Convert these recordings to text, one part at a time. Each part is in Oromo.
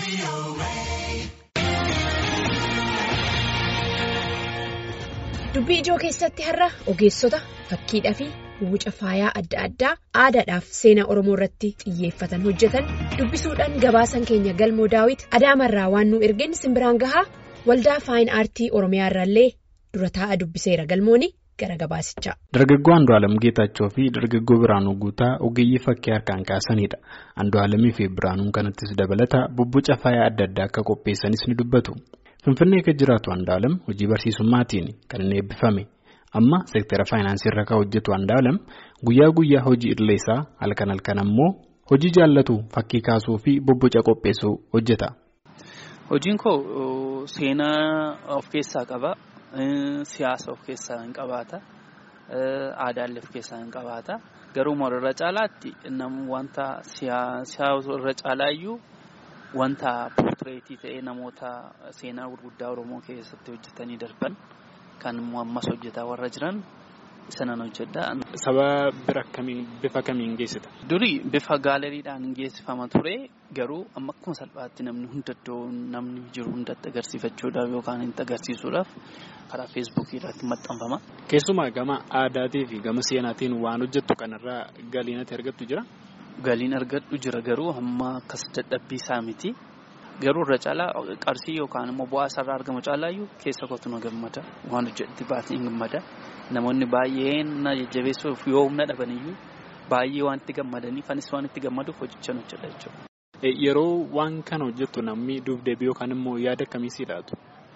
Dubbii ijoo keessatti har'a ogeessota fakkiidhaa fi wuca faayaa adda addaa aadaadhaaf seenaa Oromoo irratti xiyyeeffatan hojjetan dubbisuudhaan gabaasan keenya galmoo daawit adaamarraa waan nu ergeen simbiraan gahaa waldaa faayin aartii Oromiyaa irraallee dura taa'a dubbiseera galmooni gara gabaasichaa. Dargaggoo Andu'aalam Geetaachoo fi dargaggoo Biraanuu Guutaa ogeeyyii fakkii harkaan kaasanidha. Andu'aalamii fi Biraanuun kanattis dabalata bubbuca faayaa adda addaa akka qopheessanis ni dubbatu. Finfinnee kan jiraatu Andu'aalam hojii barsiisummaatiin kan inni eebbifame. Amma seektara faayinaansii irra kan hojjetu Andu'aalam guyyaa guyyaa hojii idilee isaa halkan halkan ammoo hojii jaallatu fakkii kaasuu fi bubbuca qopheessuu hojjeta. Hojiin koo seenaa of keessaa qaba. Siyaasa of keessaa hin qabaata. Aadaallee of keessaa hin qabaata. Garuu irra caalaatti wanta siyaasa irra caalaayyuu wanta poortireetii ta'ee namoota seenaa gurguddaa Oromoo keessatti hojjetanii darban kan ammas hojjetaa warra jiran sanan hojjedha. Saba bira kamiin bifa kamiin geessita? Durii bifa gaaleriidhaan geessifama ture garuu amma akkuma salphaatti namni hundaddoo namni jiru hundatti agarsiifachuudhaaf yookaan itti agarsiisuudhaaf karaa feesbuukii irratti maxxanfama. Keessumaa gama aadaatii fi gama seenaatiin waan hojjettu kanarraa galiin ati argattu jira? Galiin argadhu jira garuu amma akkas dadhabbii isaa miti. Garuu irra caalaa qarshii yookaan immoo bu'aa isaarraa argamu caalaayyuu keessa kootu na gammada. Waan hojjetti baatee gammada. Namoonni baay'een na jajjabeessuuf yoo humna dhabaniyyuu baay'ee waan itti gammadaniif anis waan itti gammaduuf hojjechaan hojjedha jechuudha. Yeroo waan kana hojjettu namni duubdeebii yookaan immoo yaada akkamii sii laatu?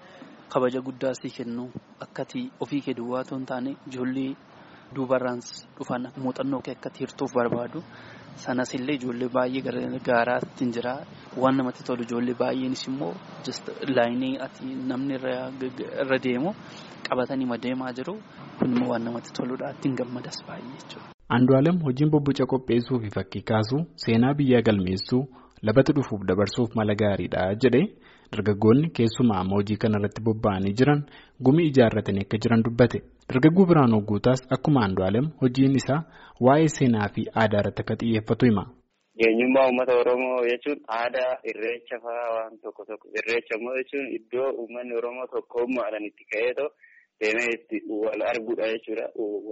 Kabaja guddaa sii kennu akkati ofii kee duwwaa otoo hin taane ijoollee duubarraan dhufan muuxannoo kee akkati hirtuuf barbaadu. Sanas illee ijoollee baay'ee gargaaraatti hin jira. Waan namatti tolu ijoollee baay'eenis immoo laayinii ati namni irra deemu qabatanii deemaa jiru. Kun immoo waan namatti toludha. Ittiin gammadas baay'ee jechuudha. Andu'aalam hojiin bobboca qopheessuu fi fakkii kaasuu seenaa biyyaa galmeessuu labata dhufuuf dabarsuuf mala gaariidha jedhee dargaggoonni keessumaa amma hojii kanarratti bobba'anii jiran gumii ijaarratanii akka jiran dubbate. Dargaggoo Biraanuu Guutaas akkuma Andu'aalam hojiin isaa waa'ee seenaa fi aadaa irratti akka xiyyeeffatu hima. Eenyummaa uummata Oromoo jechuun aadaa irreecha fa'aa waan tokko tokko irreecha immoo jechuun iddoo uummanni Oromoo tokkummaadhaan itti ka'eetoo deemee itti wal arguudha jechuudha.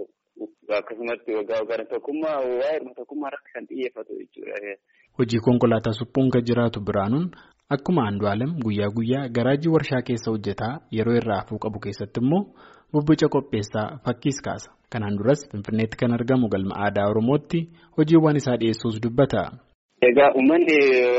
Akkasumatti waggaa waggaan tokkummaa waa'ee tokkummaa irratti kan xiyyeeffatu jechuudha. Hojii konkolaataa suphuun kan jiraatu Biraanuun akkuma Andu'aalam guyyaa guyyaa garaajii warshaa keessa hojjetaa yeroo irraa hafuu qabu keessatti immoo bobboca qopheessaa fakkiis kaasa. Kanaan duras Finfinneetti kan argamu galma aadaa Oromootti hojiiwwan isaa dhiyeessuus dubbata. Egaa uummanni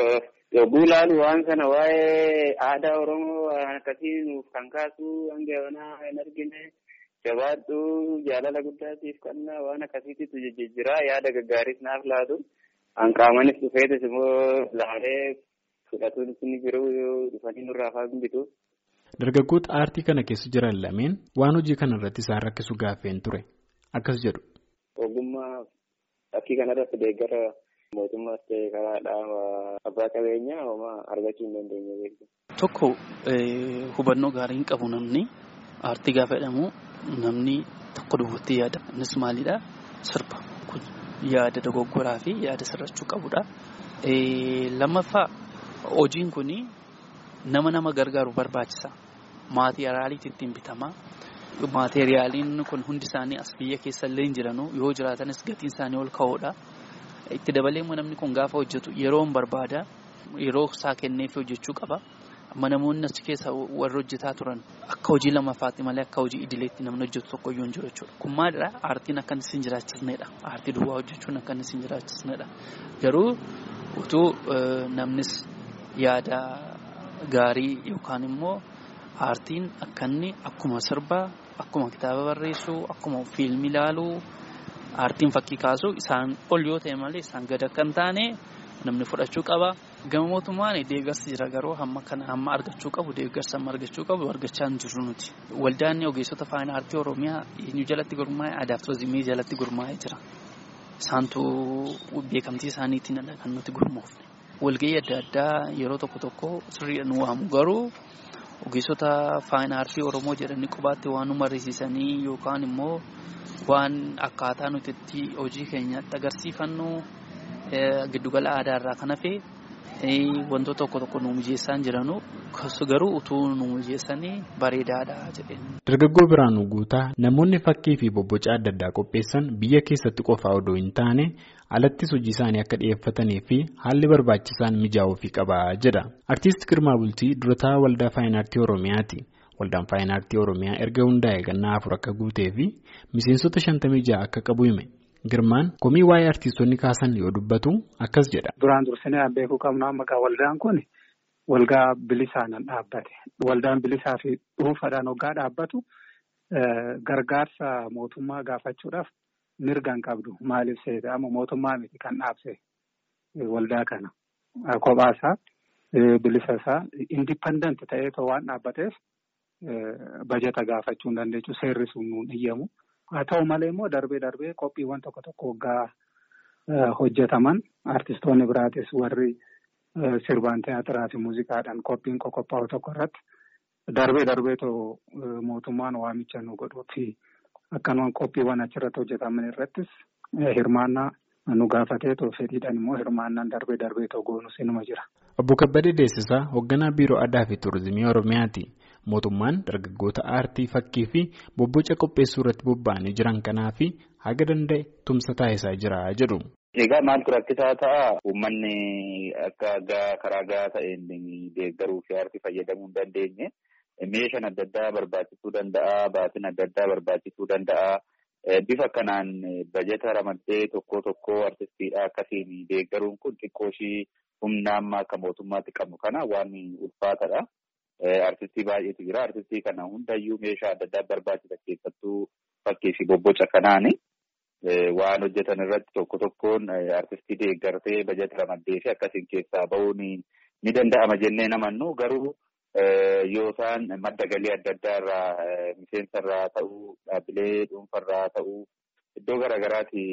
yogguu ilaalu waan kana waa'ee aadaa Oromoo waan akkasii nuuf kan kaasu hanga yoonaa hin argine jabaadhu jaalala guddaatiif kannaa waan akkasiitu jijjiira yaada gaggaariis naaf laatu hanqaamanis dhufeetis immoo laalee fudhatuun ni jiru dhufanii nurraa fa'aa bitu. Dargaggoota aartii kana keessa jiran lameen waan hojii kana irratti isaan rakkisu gaaffeen ture. Akkas jedhu. Ogummaa fakkii kanarratti deeggara mootummaas ta'ee karaa dhaaba abbaa qabeenyaa homaa argachuu hin dandeenye beeku. Tokko hubannoo gaarii hin qabu namni aartii gaafa jedhamu namni tokko dubbatti yaada. Innis maalidhaa? Sirba. Kun yaada dogoggoraa fi yaada sirrachuu qabudha. Lammaffaa hojiin kuni nama nama gargaaru barbaachisa. Maatiriyaaliitti ittiin bitama. Maateriyaaliin kun hundi isaanii as biyya keessa illee hin jiranu yoo jiraatanis gatiin isaanii ol ka'oodha. Itti dabalee immoo namni kun gaafa hojjetu yeroo hin barbaada yeroo isaa kenneef hojjechuu qaba. Amma namoonni achi keessa warri hojjetaa turan akka hojii lammaffaatti malee akka hojii idileetti namni hojjetu tokko iyyuu hin jiru jechuudha. Kun maalidhaa? Aartiin akka inni siin jiraachisnedha. Aartii duwwaa hojjechuun akka inni siin jiraachisnedha. Garuu utuu namnis yaada gaarii yookaan immoo aartiin akka inni akkuma sirbaa akkuma kitaaba barreessuu akkuma fiilmii ilaaluu aartiin fakkii kaasuu isaan ol yoo ta'e malee isaan gad akka hin taane namni fudhachuu qaba. Gama mootummaan deeggarsi jira garuu hamma kana hamma argachuu qabu deeggarsa amma argachuu qabu argachaa hin jirru nuti. Waldaan ogeessota faayinaa aartii Oromiyaa eenyu jalatti gurmaa'e aadaa fi turizimii jalatti gurmaa'ee jira. Isaantu beekamtii isaaniitiin kan nuti gurmoofne. Walgahii adda addaa yeroo tokko tokko sirriidhaan nu waamu garuu ogeessota faayinaa aartii Oromoo jedhanii qubaatti waan nu mariisisanii yookaan immoo waan akkaataa nuti itti hojii keenyatti agarsiifannu giddugala aadaa irraa kan hafe wantoota tokko tokko nu mijeessaan jiranu garuu utuu nu mijeessanii bareedaadha jedheen. Dargaggoo Biraanuu Guutaa namoonni fakkii fi bobboca adda addaa qopheessan biyya keessatti qofaa odoo hin taane alattis hojii isaanii akka dhiyeeffatanii fi haalli barbaachisaan mijaa'uufii qaba jedha. Artiist Girmaa Bultii durataa waldaa faayinaartii Oromiyaati. Waldaan faayinaartii Oromiyaa erga hundaa'e gannaa afur akka guutee fi miseensota shantamii ja'a akka qabu hime. Girmaan komii waa'ee artiistonni kaasan yoo dubbatu akkas jedha. Duraan dursinee beekuu qabnu amma waldaan kun waldaa bilisaan dhaabbate. Waldaan bilisaa fi dhuunfaadhaan hoggaa dhaabbatu gargaarsa mootummaa gaafachuudhaaf mirga hin qabdu. Maaliif seeta amma mootummaa miti kan dhaabse waldaa kana kophaasaa bilisa isaa indipendent ta'ee waan dhaabbateef bajeta gaafachuu hin dandeechu seerri sun nuun iyyamu. Haa ta'u malee immoo darbee darbee qophiiwwan tokko tokko waggaa hojjetaman artistoonni biraatis warri sirbaan teyaatiraa fi muuziqaadhaan qophiin qophaa'u tokko irratti darbee darbeetoo mootummaan waamicha nu godhuu fi akkanumaan qophiiwwan achirratti hojjetaman irrattis hirmaannaa nu gaafateetoo fedhiidhaan immoo hirmaannaan darbee darbeetoo goonus inuma jira. Obbo Kabbadee Deessisaa hoogganaa biiroo aadaa fi tuurizimii Oromiyaati. Mootummaan dargaggoota aartii fakkii fi bobboca qopheessuu irratti bobba'anii jiran kanaaf haga danda'e tumsa taasisaa jira jedhu. Egaa maaltu rakkisaa ta'a uummanni akka karaa gahaa ta'een deeggaruu fi aartii fayyadamuu hin dandeenye meeshaan adda addaa barbaachisuu danda'a baatiin adda addaa barbaachisuu danda'a. Bifa kanaan bajeta ramaddee tokko tokko artistiidhaa akkasiin deeggaruun kun xiqqoo ishii humna amma akka mootummaatti qabnu kana waan ulfaatadha. Artistii baay'eetu jira. Artistii kana hundayyuu meeshaa adda addaa barbaachisa keessattuu fakkii fi bobboca kanaani waan hojjetan irratti tokko tokkoon artistii deeggartee bajeta ramaddee fi akkasiin keessaa bahuun ni danda'ama jennee namannu garuu yoo isaan madda galii adda addaa irraa miseensa irraa ta'uu dhaabbilee dhuunfa irraa ta'uu iddoo garaagaraati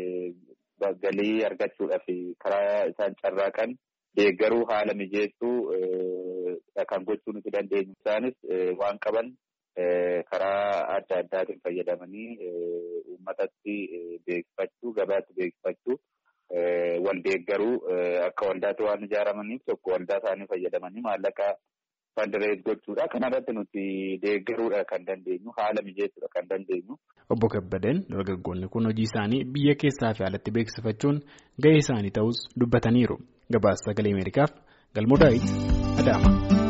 galii argachuudhaaf karaa isaan carraaqan deeggaruu haala mijeessuu kan gochuu nuti dandeenyu isaanis waan qaban karaa adda addaatiin fayyadamanii uummatatti beeksifachuu gabaatti beeksifachuu wal deeggaruu akka waldaatti waan ijaaramaniif tokko waldaa isaanii fayyadamanii maallaqa fandirees gochuudha. Kana irratti nuti deeggaruudha kan dandeenyu haala mijeessuudha kan dandeenyu. Obbo Kabbadeen dargaggoonni kun hojii isaanii biyya keessaa fi alatti beeksifachuun gahee isaanii ta'us dubbataniiru. Gabaasa sagalee Ameerikaaf Galmoo Daawit Adaama.